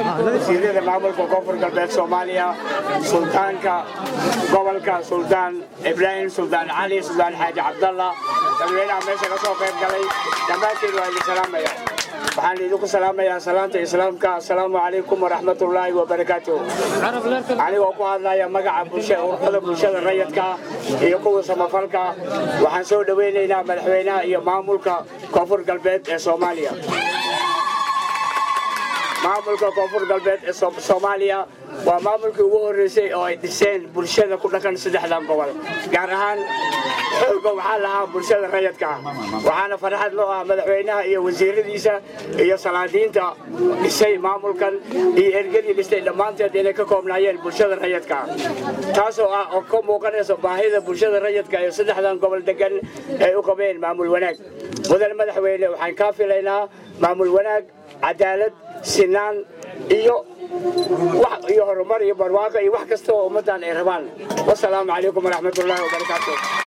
wasiirada maamulka koonfur galbeed soomaaliya suldaanka gobolka suldaan ibraahim suldaan cali suldaan xaaji cabdalla dadweynaha meesha ka soo qayb galay dhammaantiin waa idin salaamaya waxaan idinku salaamayaa salaanta islaamka assalaamu calaykum waraxmatullaahi wabarakaatuh anigoo ku hadlaya magaca bulsha- ururada bulshada rayadka iyo kuwa samafalka waxaan soo dhoweynaynaa madaxweynaha iyo maamulka koonfur galbeed ee soomaaliya maamulka koonfur galbeed ee Soom- soomaaliya waa maamulkii ugu horreysay oo ay dhiseen bulshada ku dhaqan saddexdan gobol gaar ahaan xooga waxaa lahaa bulshada rayadka ah waxaana farxad loo ah madaxweynaha iyo wasiiradiisa iyo salaadiinta dhisay maamulkan iyo ergadii dhistay dhammaanteed inay ka koobnaayeen bulshada rayadka ah taasoo ah oo ka muuqanaysa baahida bulshada rayadka ee saddexdan gobol degan ay u qabeen maamul wanaag mudan madaxweyne waxaan kaa filaynaa maamul wanaag cadaalad sinaan iyo wax iyo horumar iyo barwaaqo iyo wax kasta oo ummaddan ay rabaan wasalaamu calaykum waraxmatullaahi wabarakaatu